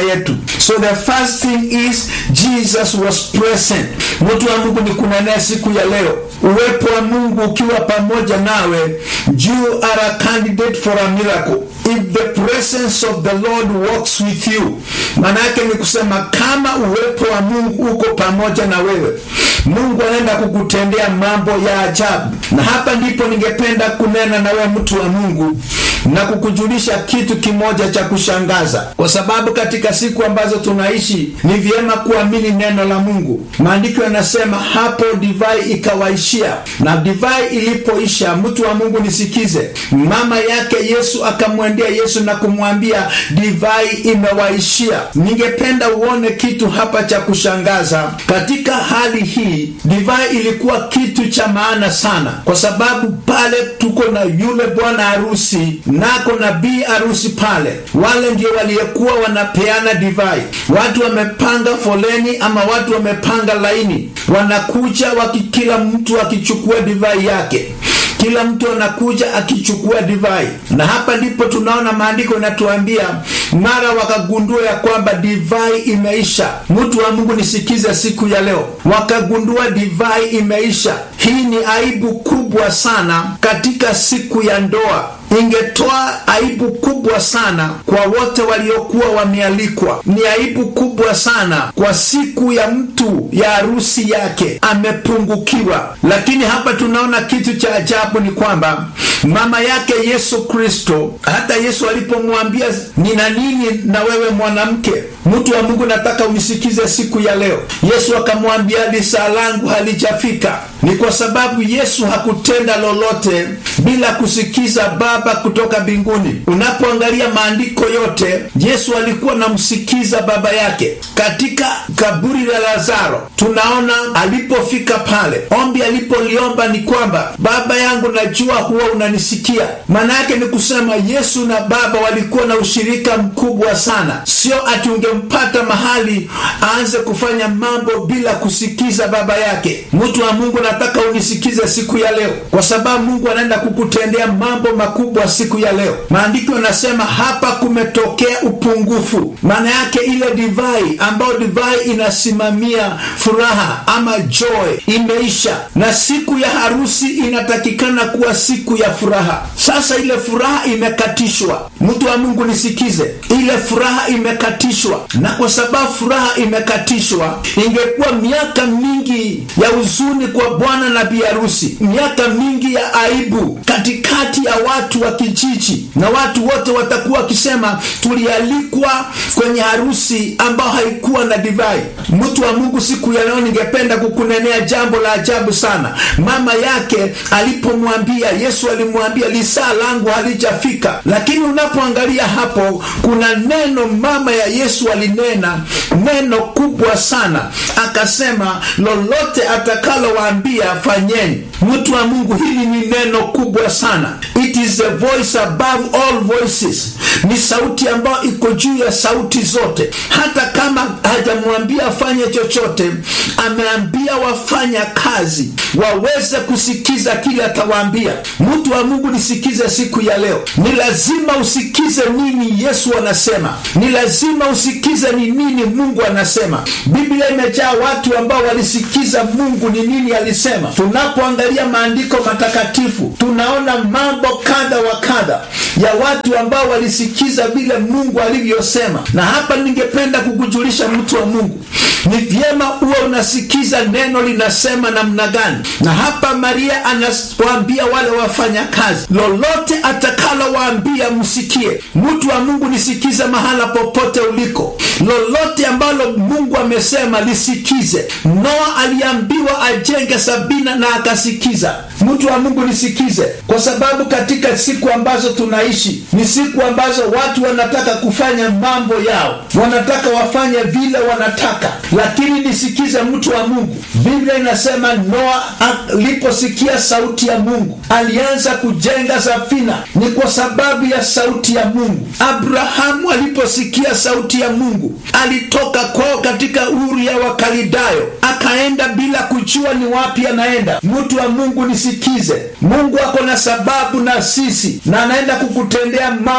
yetu. So the first thing is Jesus was present. Mtu wa Mungu ni kunenea siku ya leo, uwepo wa Mungu ukiwa pamoja nawe, you are a candidate for a miracle if the presence of the Lord walks with you. Maana yake ni kusema kama uwepo wa Mungu uko pamoja na wewe, Mungu anaenda kukutendea mambo ya ajabu. Na hapa ndipo ningependa kunena na wewe mtu wa Mungu na kukujulisha kitu kimoja cha kushangaza, kwa sababu katika siku ambazo tunaishi ni vyema kuamini neno la Mungu. Maandiko yanasema hapo divai ikawaishia, na divai ilipoisha, mtu wa Mungu nisikize, mama yake Yesu akamwendea Yesu na kumwambia divai imewaishia. Ningependa uone kitu hapa cha kushangaza katika hali hii. Divai ilikuwa kitu cha maana sana, kwa sababu pale tuko na yule bwana harusi nako na bi harusi pale, wale ndio waliyekuwa wanapeana divai. Watu wamepanga foleni ama watu wamepanga laini, wanakuja waki, kila mtu akichukua divai yake kila mtu anakuja akichukua divai, na hapa ndipo tunaona maandiko yanatuambia mara wakagundua ya kwamba divai imeisha. Mtu wa Mungu nisikize, siku ya leo wakagundua divai imeisha. Hii ni aibu kubwa sana katika siku ya ndoa ingetoa aibu kubwa sana kwa wote waliokuwa wamealikwa. Ni aibu kubwa sana kwa siku ya mtu ya harusi yake amepungukiwa. Lakini hapa tunaona kitu cha ajabu, ni kwamba mama yake Yesu Kristo, hata Yesu alipomwambia nina nini na wewe mwanamke, mtu wa Mungu, nataka unisikize siku ya leo. Yesu akamwambia lisaa langu halijafika. Ni kwa sababu Yesu hakutenda lolote bila kusikiza Baba kutoka mbinguni. Unapoangalia maandiko yote, Yesu alikuwa namsikiza baba yake. Katika kaburi la Lazaro tunaona alipofika pale, ombi alipoliomba ni kwamba Baba yangu, najua huwa unanisikia. Maana yake ni kusema Yesu na Baba walikuwa na ushirika mkubwa sana, sio ati ungempata mahali aanze kufanya mambo bila kusikiza baba yake. Mtu wa Mungu, nataka unisikize siku ya leo, kwa sababu Mungu anaenda kukutendea mambo makubwa siku ya leo. Maandiko yanasema hapa kumetokea upungufu, maana yake ile divai ambayo divai inasimamia furaha ama joy imeisha, na siku ya harusi inatakikana kuwa siku ya furaha. Sasa ile furaha imekatishwa. Mtu wa Mungu nisikize, ile furaha imekatishwa, na kwa sababu furaha imekatishwa, ingekuwa miaka mingi ya huzuni kwa bwana na bi harusi, miaka mingi ya aibu katikati ya watu wa kijiji, na watu wote watakuwa wakisema tulialikwa kwenye harusi ambayo haikuwa na divai. Mtu wa Mungu, siku ya leo ningependa kukunenea jambo la ajabu sana. Mama yake alipomwambia Yesu, alimwambia lisaa langu halijafika, lakini unapoangalia hapo, kuna neno mama ya Yesu alinena neno kubwa sana, akasema lolote atakalowaambia fanyeni. Mtu wa Mungu, hili ni neno kubwa sana. It is a voice above all voices, ni sauti ambayo iko juu ya sauti zote. Hata kama hajamwambia afanye chochote, ameambia wafanya kazi waweze kusikiza kile atawaambia. Mtu wa Mungu, nisikize siku ya leo, ni lazima usikize nini Yesu anasema, ni lazima usikize ni nini Mungu anasema. Biblia imejaa watu ambao walisikiza Mungu ni nini alisema. Tunapoangalia maandiko matakatifu, tunaona mambo kadha wa kadha ya watu ambao walisikiza vile Mungu alivyosema. Na hapa ningependa kukujulisha mtu wa Mungu, ni vyema uwe unasikiza neno linasema namna gani. Na hapa Maria anawaambia wale wafanya kazi, lolote atakalowaambia msikie. Mtu wa Mungu, nisikize mahala popote uliko, lolote ambalo Mungu amesema lisikize. Noa aliambiwa ajenge Sabina na akasikiza. Mtu wa Mungu nisikize, kwa sababu katika siku ambazo tunaishi ni siku ambazo watu wanataka kufanya mambo yao, wanataka wafanye vile wanataka. Lakini nisikize, mtu wa Mungu, Biblia inasema Noa aliposikia sauti ya Mungu alianza kujenga safina, ni kwa sababu ya sauti ya Mungu. Abrahamu aliposikia sauti ya Mungu alitoka kwao katika Uru ya Wakalidayo akaenda bila kujua ni wapi anaenda. Mtu wa Mungu nisikize, Mungu ako na sababu na sisi, na anaenda kukutendea mambo ya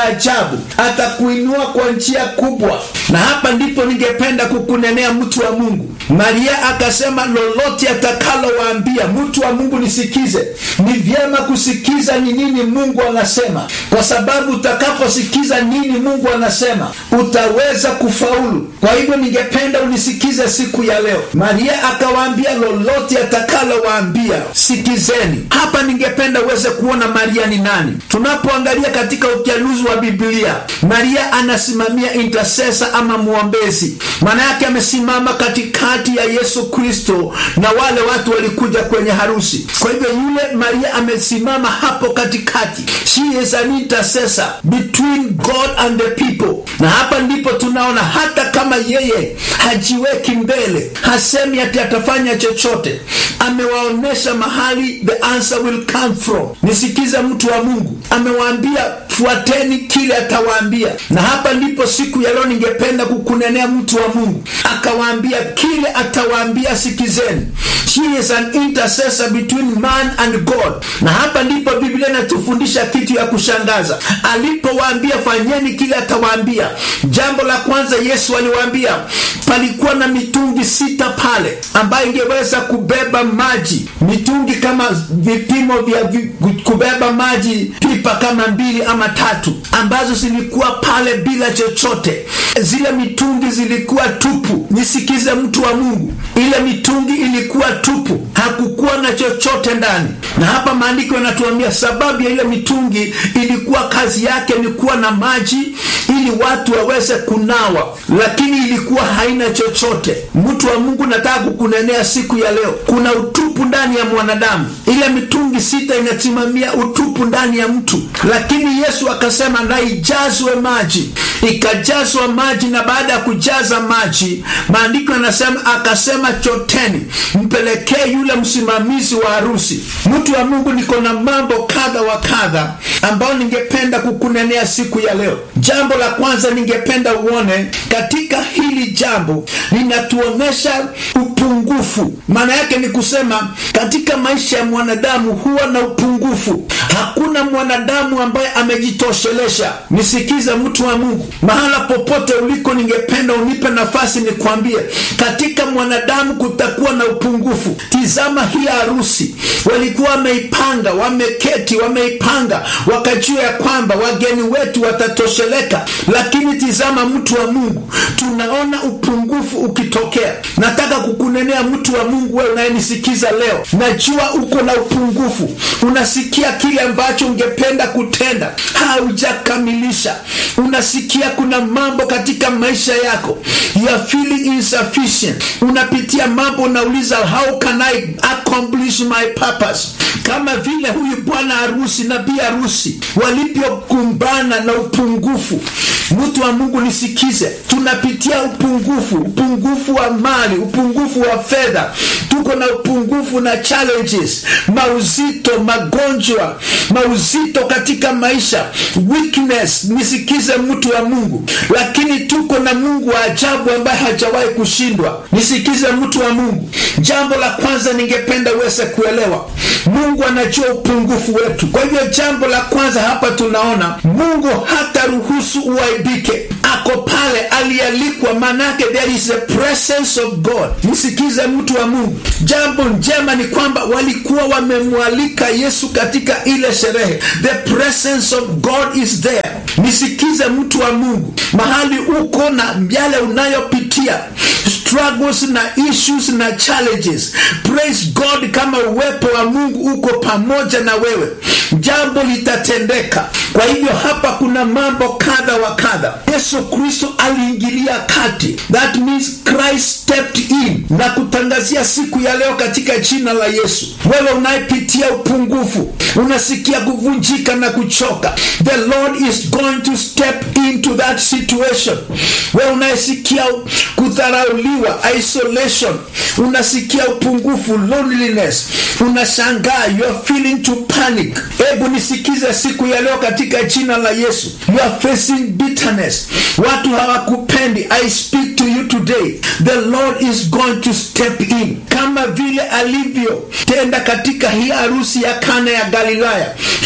ajabu atakuinua kwa njia kubwa na hapa ndipo ningependa kukunenea mtu wa mungu maria akasema lolote atakalowaambia mtu wa mungu nisikize ni vyema kusikiza ni nini mungu anasema kwa sababu utakaposikiza nini mungu anasema utaweza kufaulu kwa hivyo ningependa unisikize siku ya leo maria akawaambia lolote atakalowaambia sikizeni hapa ningependa uweze kuona maria ni nani tunapoangalia katika uchanuzi wa biblia maria anasimamia intercessor ama mwombezi maana yake amesimama katikati ya yesu kristo na wale watu walikuja kwenye harusi kwa hivyo yule maria amesimama hapo katikati she is an intercessor between god and the people na hapa ndipo tunaona hata kama yeye hajiweki mbele hasemi ati atafanya chochote amewaonyesha mahali the answer will come from nisikize mtu wa mungu amewaambia fuateni kile atawaambia na hapa ndipo siku ya leo ningependa kukunenea mtu wa mungu akawaambia kile atawaambia sikizeni she is an intercessor between man and god na hapa ndipo biblia inatufundisha kitu ya kushangaza alipowaambia fanyeni kile atawaambia jambo la kwanza yesu aliwaambia palikuwa na mitungi sita pale ambayo ingeweza kubeba maji mitungi kama vipimo vya vi, kubeba maji pipa kama mbili ama tatu ambazo zilikuwa pale bila chochote zile mitungi zilikuwa tupu nisikize mtu wa mungu ile mitungi ilikuwa tupu hakukuwa na chochote ndani na hapa maandiko yanatuambia sababu ya ile mitungi ilikuwa kazi yake ni kuwa na maji ili watu waweze kunawa lakini ilikuwa haina chochote mtu wa mungu nataka kukunenea siku ya leo kuna utupu ndani ya mwanadamu ile mitungi sita inasimamia utupu ndani ya mtu lakini yesu akasema na ijazwe maji ikajazwa maji na baada ya kujaza maji maandiko yanasema akasema choteni mpelekee yule msimamizi wa harusi mtu wa mungu niko na mambo kadha wa kadha ambayo ningependa kukunenea siku ya leo jambo la kwanza ningependa uone katika hili jambo linatuonyesha upungufu maana yake ni kusema katika maisha ya mwanadamu huwa na upungufu hakuna mwanadamu ambaye amejitoshelesha nisikize mtu wa mungu mahala popote uliko ningependa unipe nafasi nikwambie katika mwanadamu kutakuwa na upungufu tizama hii harusi walikuwa wameipanga wameketi wameipanga wakajua ya kwamba wageni wetu watatosheleka lakini tizama mtu wa mungu tunaona upungufu ukitokea nataka kukunenea mtu wa mungu wewe unayenisikiza leo najua uko na upungufu unasikia kile ambacho ungependa kutenda haujakamilisha unasikia kuna mambo katika maisha yako you are feeling insufficient unapitia mambo unauliza how can i accomplish my purpose kama vile huyu bwana harusi na bi harusi walivyokumbana na upungufu mtu wa mungu nisikize tunapitia upungufu upungufu wa mali upungufu wa fedha tuko na upungufu na challenges mauzito magonjwa mauzito katika maisha weakness nisikize mtu wa mungu lakini tuko na mungu wa ajabu ambaye hajawahi kushindwa nisikize mtu wa mungu jambo la kwanza ningependa uweze kuelewa mungu anajua upungufu wetu kwa hivyo jambo la kwanza hapa tunaona mungu hata ruhusu uaibike ako pale alialikwa manake there is a presence of god msikize mtu wa mungu jambo njema ni kwamba walikuwa wamemwalika yesu katika ile sherehe the presence of god is there nisikize mtu wa mungu mahali uko na yale unayopitia struggles na issues na challenges praise god kama uwepo wa mungu uko pamoja na wewe jambo litatendeka kwa hivyo hapa kuna mambo kadha wa kadha yesu kristo aliingilia kati that means christ stepped in na kutangazia siku ya leo katika jina la yesu wewe unayepitia upungufu unasikia kuvunjika na kuchoka the lord is going to step into that situation wewe unayesikia kudharauliwa isolation unasikia upungufu loneliness unashangaa you are feeling to panic hebu nisikize siku ya leo katika jina la yesu you are facing bitterness watu hawakupendi i speak to you today the lord is going to step in kama vile alivyotenda katika hii harusi ya kana ya galilaya he is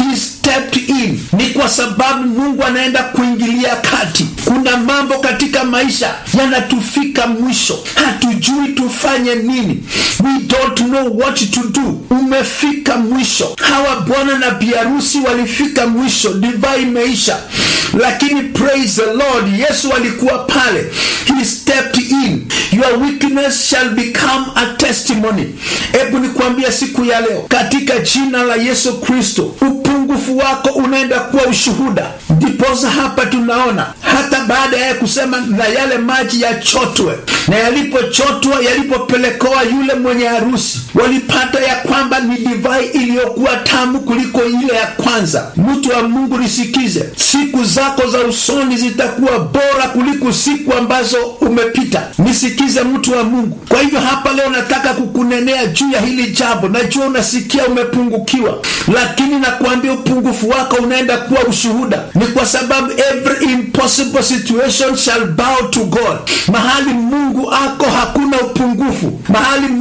stepped in ni kwa sababu mungu anaenda kuingilia kati kuna mambo katika maisha yanatufika mwisho hatujui tufanye nini we don't know what to do umefika mwisho hawa bwana na biharusi walifika mwisho divai imeisha lakini praise the lord yesu alikuwa pale he stepped in your weakness shall become a testimony hebu nikuambia siku ya leo katika jina la yesu kristo upungufu wako unaenda kuwa ushuhuda ndiposa hapa tunaona hata baada ya kusema na yale maji yachotwe na yalipochotwa yalipopelekewa yule mwenye harusi walipata ya kwamba ni divai iliyokuwa tamu kuliko ile ya kwanza mtu wa mungu nisikize siku zako za usoni zitakuwa bora kuliko siku ambazo umepita nisikize mtu wa mungu kwa hivyo hapa leo nataka kukunenea juu ya hili jambo najua unasikia umepungukiwa lakini nakuambia upungufu wako unaenda kuwa ushuhuda ni kwa sababu every impossible situation shall bow to god mahali mungu ako hakuna upungufu mahali